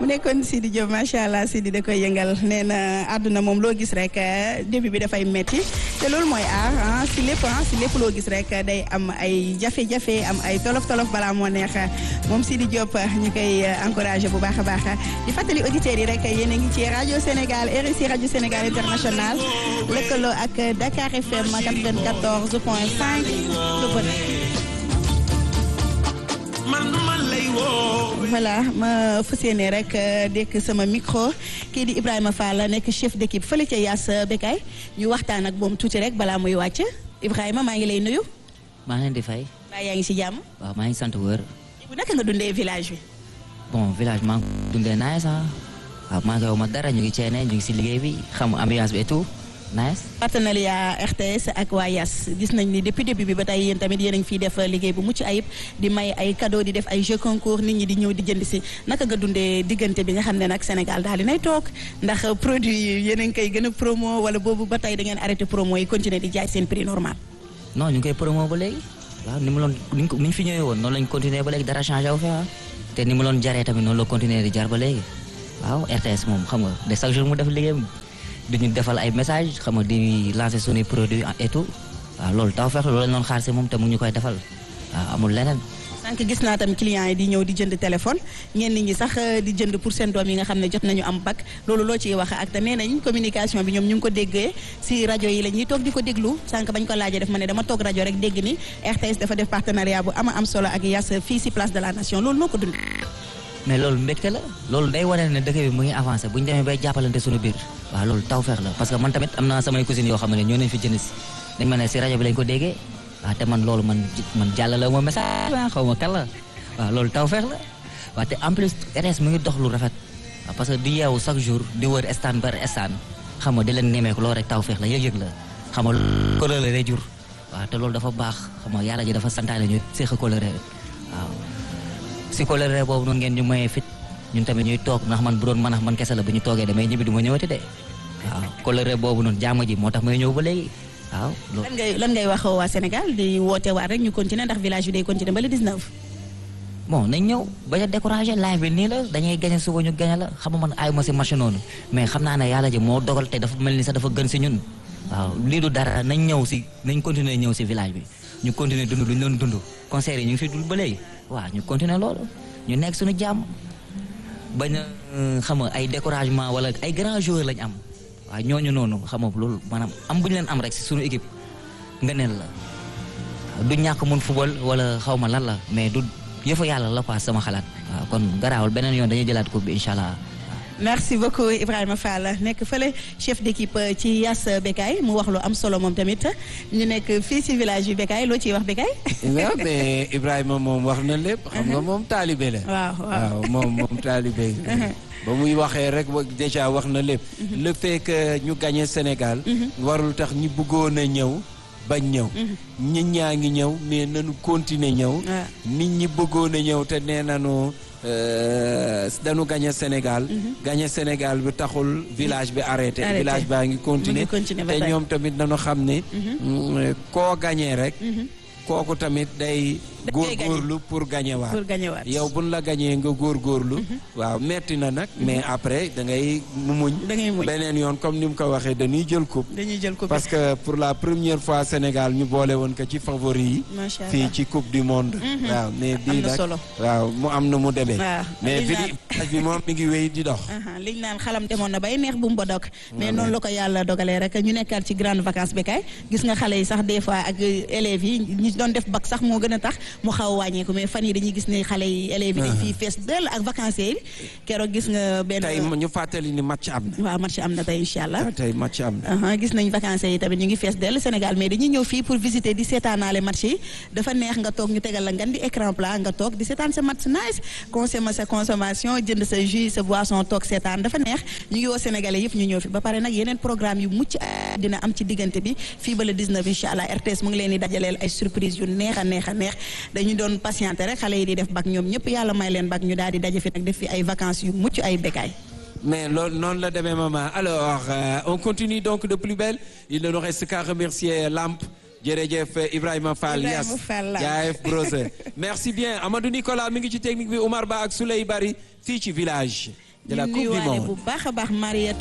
mu nekkoon Sidi Diop macha allah Sidi da koy yëngal nee na àdduna moom loo gis rek début bi dafay metti te loolu mooy aar ah si lépp ah si lépp loo gis rek day am ay jafe-jafe am ay tolof tolof balaa moo neex moom Sidi Diop ñu koy encouragé bu baax a baax di fàttali auditeurs yi rek yéen a ngi ci rajo Sénégal RSI rajo Sénégal international lëkkaloo ak Dakar FM 94 point 5 lu bëri. voilà ma fas yéene rek dekk sama micro kii di Ibrahima Fall nekk chef d'équipe fële ca Yaas Bekay ñu waxtaan ak moom tuuti rek balaa muy wàcc Ibrahima maa ngi lay nuyu. maa ngi leen di fay. waaye yaa ngi si jàmm. waaw maa ngi sant wër. bu naka nga dundee village bi. bon village maa ngi dundee nice ah. waaw maa ngi koy ma dara ñu ngi ceene ñu ngi si liggéey bi xam ambiance bi et tout nice. partenariat RTS ak waa Yaas gis nañ ni depuis début bi ba tey yéen tamit yéen a ngi fiy def liggéey bu mucc ayib di may ay cadeau di def ay jeux concours nit ñi di ñëw di jënd si naka nga dundee diggante bi nga xam ne nag Sénégal daal di nay toog ndax produit yi yéen a ngi koy gën a promo wala boobu ba tey da ngeen arrêté promo yi continuer di jaay seen prix normal. non ñu ngi koy promo ba léegi waaw ni mu loon ni ñu fi ñëwee woon noonu lañ continuer ba léegi dara changé wu fi te ni mu loon jaree tamit noonu la continuer di jar ba léegi waaw RTS moom xam nga de chaque jour mu def liggéeyam di ñu defal ay message xam nga di lancer suñuy produit et tout waaw loolu taw feex loolu lañ doon xaar si moom te mu ñu koy defal waaw amul leneen. sànq gis naa tam clients yi di ñëw di jënd téléphone ñenn ñi sax di jënd pour seen doom yi nga xam ne jot nañu am bac loolu loo ciy wax ak te nee nañ communication bi ñoom ñu ngi ko déggee si rajo yi la ñuy toog di ko déglu sànq bañ ko laajee def ma ne dama toog rajo rek dégg ni RTS dafa def partenariat bu ama am solo ak Yaas fii si place de la nation loolu noo ko dund. mais loolu mbégte la loolu day wane ne dëkk bi mu ngi avancé bu ñu demee bay jàppalante suñu biir waaw loolu tawfeex la parce que man tamit am naa samay cousines yoo xam ne ñoo nañ fi jënd si dañ ma ne si rajo bi lañ ko déggee waaw te man loolu man man jàllale ma message xaw ma kan la waaw loolu tawfeex la waaw te en plus RTS mu ngi dox lu rafet waaw parce que di yeewu chaque jour di wër stand bar stand xam nga di leen nemeeku loolu rek tawfeex la yëg-yëg la xam nga coloré lay jur waaw te loolu dafa baax xam nga yàlla ji dafa santaane ñu séq coloré waaw si coloré boobu noonu ngeen ñu mayee fit ñun tamit ñuy toog ndax man bu doon mën a man kese la bu ñu toogee damay ñibbi du ma ñëwati de waaw coloré boobu noonu jaama ji moo tax may ñëw ba léegi waaw. lan ngay lan ngay wax waa Sénégal di woote waat rek ñu continuer ndax village bi day continuer ba le 19. bon nañ ñëw bañ a découragé live bi nii la dañuy gañe suba ñu gañe la xam nga man ayuma si marché noonu mais xam naa ne yàlla ji moo dogal te dafa mel ni sax dafa gën si ñun waaw lii du dara nañ ñëw si nañ continuer ñëw si village bi ñu continuer dund lu ñu doon dund concert yi ñu ngi fi dul ba léegi waaw ñu continuer loolu ñu nekk suñu jàmm bañ a xam nga ay découragement wala ay grands joueurs lañ am waaw ñooñu noonu xam nga loolu maanaam am bu ñu leen am rek si suñu équipe nga neel la du ñàkk mun football wala xaw ma lan la mais du yëfa yàlla la quoi sama xalaat waaw kon garaawul beneen yoon dañuy jëlaat coupe bi incha allah. merci beaucoup Ibrahima Fall nekk fële chef d'équipe ci Yaas Bekay mu wax lu am solo moom tamit ñu nekk fii ci village yu Bekay loo ciy wax Bekay. waaw mais Ibrahima moom wax na lépp. xam nga moom taalibe la. waaw waaw moom moom taalibe ba muy waxee rek déjà wax na lépp. le fait que ñu gagné Sénégal. warul tax ñi bëggoon a ñëw. bañ ñëw nit ñaa ngi ñëw mais nañu continuer ñëw nit ñi bëggoon a ñëw te nee nañu dañu gagné Sénégal gagné Sénégal bi taxul village bi arrêté village baa ngi continuer te ñoom tamit nañu xam ne koo gagné rek kooku tamit day góorgóorlu pour gagné waat pour gagné waat yow buñ la gagné nga góorgóorlu waaw metti na nag mais après da ngay mu muñ da ngay muñ beneen yoon comme ni mu ko waxee dañuy jël coupe dañuy jël coupe parce que pour la première fois Sénégal ñu boole woon ko ci favori yi fii ci coupe du monde waaw mais bii nag waaw mu am na mu demee mais village bi moom mi ngi wéy di dox liñ naan xalam demoon na bay neex bu mu ba dog mais noonu la ko yàlla dogalee rek ñu nekkaat ci grande vacances bi kay gis nga xale yi sax des fois ak élèves yi ñi doon def bac sax moo gën a tax mu xaw a wàññeeku mais fan yi dañuy gis ne xale yi élèves yi dañ fii fees dell ak vacanciers yi keroog gis nga benn tey ñu fàttali ni match am na waaw match am na tey incha allah tey match am na gis nañ vacanciers yi tamit ñu ngi fees dell Sénégal mais dañuy ñëw fii pour visiter di seetaanaale match yi dafa neex nga toog ñu tegal la ngan di écran plat nga toog di seetaan sa match nice consommer sa consommation jënd sa jus sa boisson toog seetaan dafa neex ñu ngi woo sénégalais yëpp ñu ñëw fi ba pare nag yeneen programme yu mucc dina am ci diggante bi fii ba le 19 incha allah RTS mu ngi leen di dajaleel ay surprise yu neex a neex a neex dañu doon patienté rek xale yi di def bac ñoom ñëpp yàlla may leen bac ñu daal di daje fi nag def fi ay vacances yu mucc ay Bekay mais loolu noonu la demee maman alors euh, on continue donc de plus belle il ne nous reste qu'à remercier Lamp jërëjëf Ibrahima Fall Yaas jaayef brose merci bien Amadou Nicolas mi ngi ci technique bi Oumar Ba ak Souley Bari fii ci village de la ñu coupe du nuyuwaale monde bu baax a baax Mariette